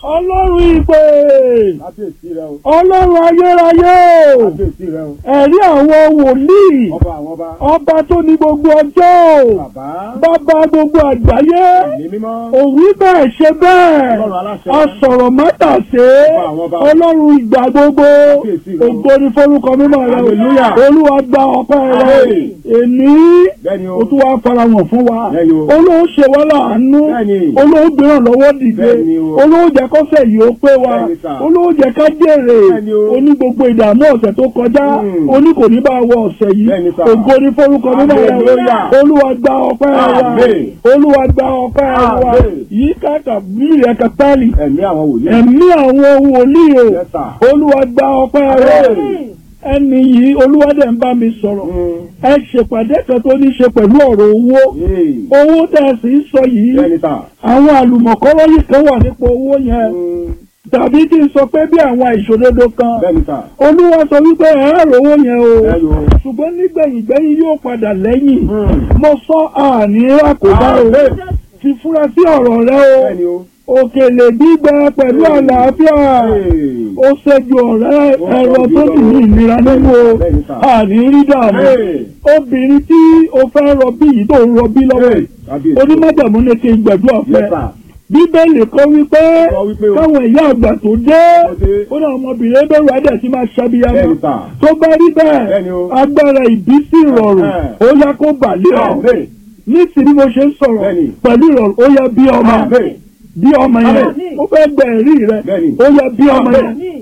ọlọ́run ìpè kábíyèsí rẹ o ọlọ́run ayérayé o kábíyèsí rẹ o ẹ̀rí àwọn wòlíì ọba àwọn ọba ọba tó ní gbogbo ọjọ́ o bàbá bàbá gbogbo àgbáyé ẹ̀mí mímọ́ òwí bẹ́ẹ̀ ṣe bẹ́ẹ̀ ọlọ́run aláṣẹ asọ̀rọ̀ mọ́tàṣe Ọba àwọn ọba. ọlọ́run ìgbà gbogbo Kábíyèsí rẹ o. ògo ni forúkọ mímọ́ rẹ o Hallelujah. olúwa gba ọpẹ́ rẹ Amen. èmi bẹ́ẹ̀ni o o tún wá farahàn fún wa Bẹ́ẹ̀ni o. olóò ṣe wá láàánú Bẹ́ẹ̀ni. olóò gbéràn lọ́wọ́ dìde Bẹ́ẹ̀ni o. olóò jẹ́ kọ́sẹ̀ yìí ó pé wa Bẹ́ẹ̀ni sà. olóò jẹ́ ká jèrè Bẹ́ẹ̀ni o. oní gbogbo ìdààmú ọ̀sẹ̀ tó kọjá Mm. oní kò ní bá wọ ọ̀sẹ̀ yìí Bẹ́ẹ̀ni sà. ògo ni forúkọ mímọ́ rẹ o Hallelujah. olúwa gba ọpẹ́ wa Amen. olúwa gba ọpẹ́ wa Amen. yìí káàkà bíi ẹ̀ka pálí ẹ̀mí àwọn wòlíì ẹ̀mí àwọn wòlíì o Yes, sir. olúwa gba ọpẹ́ wa Amen. ẹni yìí olúwa dẹ̀ ń bá mi sọ̀rọ̀ Mm. ẹ ṣèpàdé kan tó ní ṣe pẹ̀lú ọ̀rọ̀ owó Yay. owó tẹ̀ sì ń sọ yìí bẹ́ẹ̀ni sà àwọn àlùmọ̀kọ́rọ́ yìí kan wà nípa owó yẹn Mm. tàbí kí n sọ pé bí àwọn ìṣòdodo kan bẹ́ẹ̀ni sà olúwa sọ wípé ẹ á rówó yẹn o bẹ́ẹ̀ni o ṣùgbọ́n nígbẹ̀yìngbẹ́yìn yóò padà lẹ́yìn Mm. mo sọ àní àkóbá o Amen. ti fura sí ọ̀rọ̀ rẹ o bẹ́ẹ̀ni o òkèlè gbígbẹ pẹ̀lú Hey. àlàáfíà Hey. ó ṣẹ́jú ọ̀rẹ́ Ó ẹ̀rọ sọ tó bí sì ní ìnira nínú o Bẹ́ẹ̀ni sà. àní rí dààmú Hey. obìnrin tí o fẹ́ rọbí yìí tó ń rọbí lọ́wọ́ Hey. yìí kábíyèsí onímọ̀jàmú ní kí n gbẹ̀dúrà fẹ́ Yes, sir. bíbélì kọ́ wípé Sọ wípé o. káwọn ìyá àgbà tó dé Tó dé. ó náà ọmọbìnrin bẹ̀rù adẹ̀ tí máa ṣàbíyamọ Bẹ́ẹ̀ni sà. tó bá rí bẹ́ẹ̀ Bẹ́ẹ̀ni o. agbára ìbísí ìrọ̀rùn Ẹ̀hẹ́. ó yá kó bàlẹ́ ọ̀ Amen. ní ti bí mo ṣe ń sọ̀rọ̀ Bẹ́ẹ̀ni. pẹ̀lú ìrọ̀rùn ó yá bí ọmọ Amen. bí ọmọ yẹn Amen. ó fẹ́ gbẹ ẹ̀rí rẹ Bẹ́ẹ̀ni. ó yá bí ọmọ yẹn Amen.